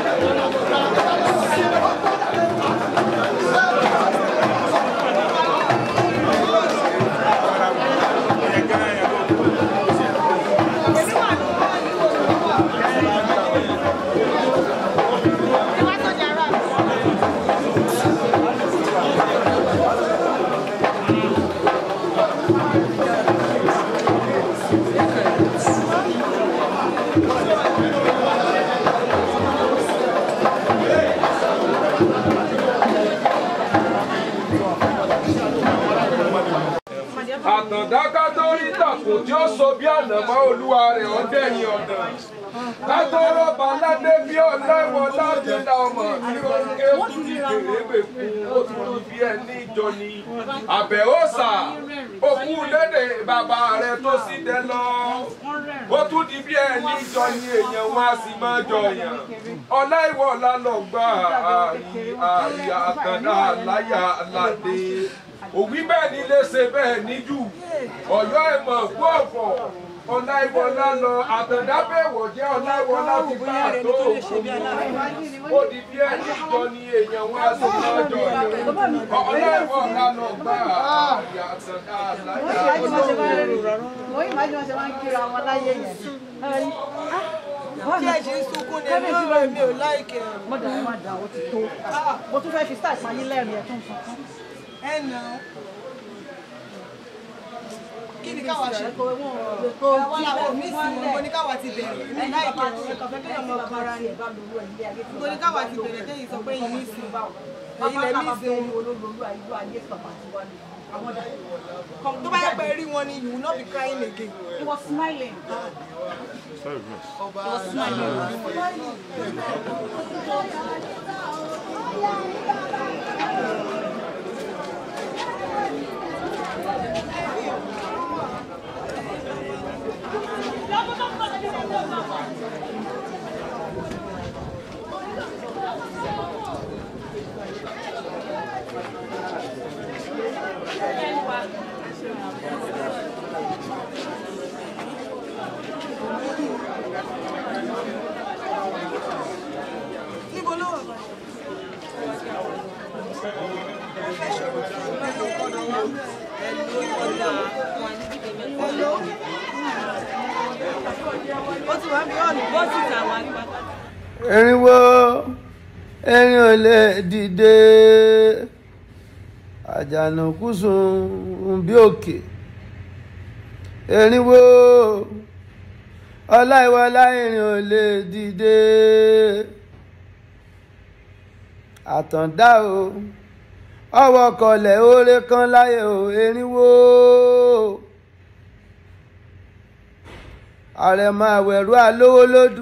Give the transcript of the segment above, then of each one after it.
àtàndáká tó rí tàkùn tí ó so bí ànàmọ́ olúwa rẹ̀ ọ̀dẹ́yìn ọ̀dàn kátó rọ́bà ládé bí ọ̀lẹ́wọ̀n láti dá ọmọ tí ó ń ké tún ní kèrègbè fún ó tún ní bí ẹni ìjọ ni àbẹ̀wòsà òkú lédè bàbá rẹ̀ tó sì dé lọ ó tún di bí ẹni ìjọ ni èèyàn wọn a sì máa jọ yàn ọlá ìwọ ọlá lọ gbà àrí àrí àkàndá láyà aládé òwí bẹ́ẹ̀ ni lè ṣe bẹ́ẹ̀ níjù ọ̀yọ́ ẹ̀mọ̀ kú ọ̀fọ̀ ọláìwọlá lọ àtàndábẹ̀wò jẹ́ ọláìwọlá ti bá àtó òkú ó di bí ẹni jọ ni èèyàn wá sí lọ́jọ́ ọláìwọlá lọ gbà àyà àtàndá láyà mo yìí máa ń jọ ṣe máa ń kíra wọn láyé yẹn. Tí ẹ ṣe ń sunkún ni ẹ̀mí ọ̀rọ̀ mi ò láìkẹ́. mo dà má dà ó ti tó mo tún fẹ́ fi style pààyàn lẹ́rìn ẹ̀ tó ń sunkún. Ẹ nà ó. Kí ni káwa ṣe? kò kò Àwọn làwọn ò ní ìsìn mo ní káwa ti bẹ̀rẹ̀. Èmi láìkẹ́ ọ̀rọ̀ ẹ̀kọ́ fẹ́ kéèyàn máa para rẹ̀. Mo ní káwa ti bẹ̀rẹ̀ tẹ́yìn sọ pé yìí ní ìsìn. Èyí lẹ̀ ní ìsìn. Tó bá yẹ pé rí wọn ni you will not be crying again. He was smiling. Ọba níbo ló wà báyìí? Hello. Ó ti wá bí ọ̀nà. Bó ti tà wá gbà. erinwo erin ò lè dìde àjànàkú sùn bí òkè erinwo ọláìwọlá erin ò lè dìde àtàndá o ọwọ́ kọlẹ̀ oore kan láyé o erinwo àrẹ̀mọ àwẹ̀rú alówó lódù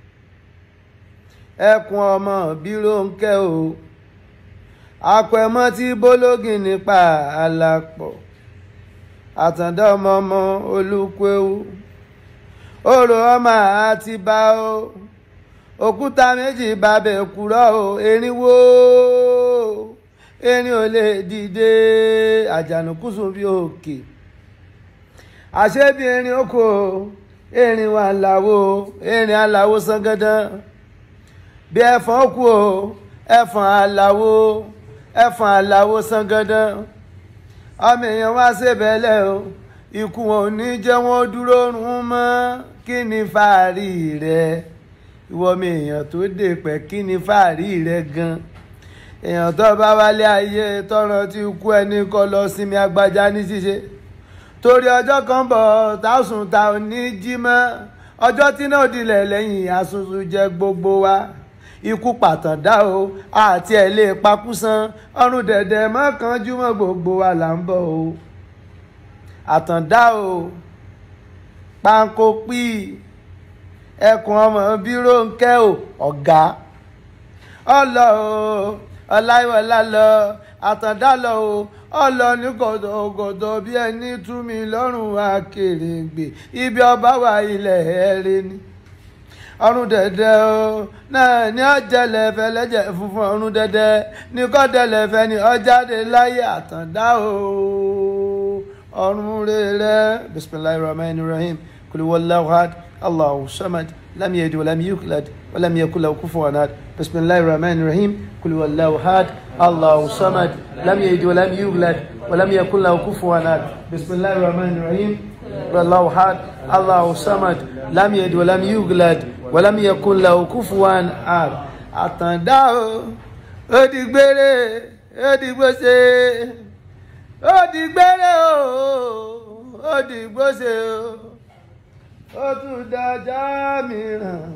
ẹkùn ọmọ bírónkẹ́ o apẹ̀mọ́ tí bólógì nípa àlàpọ̀ àtàndá ọmọ ọmọ olùkwewu òrò ọmọ àti bá o òkúta méjì bàbẹ̀ kúrọ́ o erinwó erin ò lè dìde àjànàkúsùn bí òkè àṣebí erin oko erin wà láwo erin aláwo sangandan bí ẹfọn kú o ẹfọn aláwo ẹfọn aláwo sangandan ọmọ èèyàn wá ṣèbẹ̀lẹ̀ o ikú wọn ò ní jẹ́ wọ́n dúró rún mọ́ kí ni fàárì rẹ ìwọ ọmọ èèyàn tó dé pẹ́ kí ni fàárì rẹ gan èèyàn tó bá wálé ayé tọrọ tí kú ẹni kọ lọ sinmi agbájá ní ṣíṣe torí ọjọ́ kan bọ̀ tásùn ta ò ní jí mọ́ ọjọ́ tí náà dilẹ̀ lẹ́yìn àsunṣu jẹ gbogbo wa ikú pàtàndá o àti ẹ̀ lè pakúsan ọrùn dẹ̀dẹ̀ mọ́kànjúmọ́ gbogbo wa là ń bọ̀ o àtàndá o pánkó pí ẹkùn ọmọ bírò ń kẹ́ o ọ̀gá ọlọ o ọláìwọlá lọ àtàndá lọ o ọlọ ní gọdọgọdọ bí ẹni tú mi lọ́rùn akèrègbè ibi ọba wà ilẹ̀ ẹ̀rẹ́ ni ọrùn dẹ̀dẹ̀ o náà ní ọjẹlẹ fẹlẹjẹ funfun ọrùn dẹ̀dẹ̀ ní kọdẹlẹ fẹ ní ọjáde láyé àtàndá o ọrùn rere bisimilahi rahman rahim kuli wallahu ahad الله الصمد لم يلد ولم يولد ولم يكن له كفوا احد بسم الله الرحمن الرحيم قل هو الله احد الله الصمد لم يلد ولم يولد ولم يكن له كفوا احد بسم الله الرحمن الرحيم قل هو الله احد الله الصمد لم يلد ولم يولد ولم يكن له كفوا احد àtàndá o ó di gbére ó di gbóse ó di gbére o ó di gbóse o ó tún dájá mìíràn.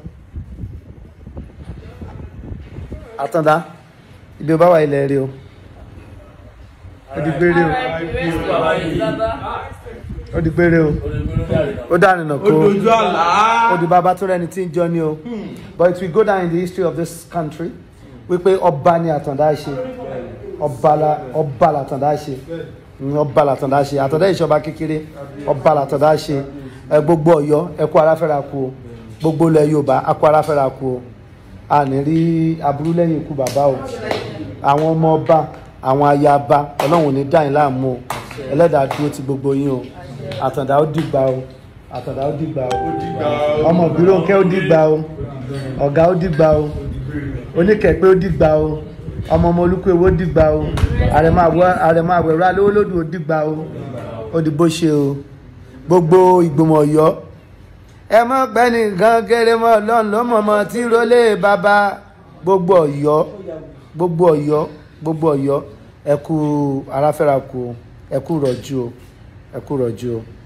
àtàndá ibi ó bá wà ilẹ̀ rí o ó di gbére o ó di gbére o ó dá nínú kó Ojú àlá. ó di bàbá tó rẹni tí ń jọ ní o but it will go down in the history of this country wípé ọba ni àtàndá ṣe ọba la ọba làtàndá ṣe Mm, ọba làtàndá ṣe àtàndá ìṣọba kékeré ọba làtàndá ṣe ẹ gbogbo Ọ̀yọ́ ẹ kú ara fẹ́ra kú o gbogbo ilẹ̀ Yorùbá a kú ara fẹ́ra kú o a ní rí aburú lẹ́yìn ikú bàbá o àwọn ọmọ ọba àwọn ayaba Ọlọ́run ò ní dá yín láàmú o ẹlẹ́dàá dúró ti gbogbo yín o àtàndá ó dìgbà o àtàndá ó dìgbà o ọmọ ìbírónkẹ́ ó dìgbà o ọ̀gá ó dìgbà o oníkẹ̀pẹ́ ó dìgbà o ọmọ ọmọ olúkú ewo dìgbà o àrẹ̀mọ àwẹ̀rọ alówó lódù ó dìgbà o ó di bó ṣe o gbogbo ìgbìmọ̀ Ọ̀yọ́ ẹ mọ̀ pẹ́ nìkan kéré mọ́ ọlọ́run ló mọ̀ mọ́ tí rólé bàbá gbogbo Ọ̀yọ́ gbogbo Ọ̀yọ́ gbogbo Ọ̀yọ́ ẹ kú aráfẹ́ra kú o ẹ kú rọ̀jú o ẹ kú rọ̀jú o.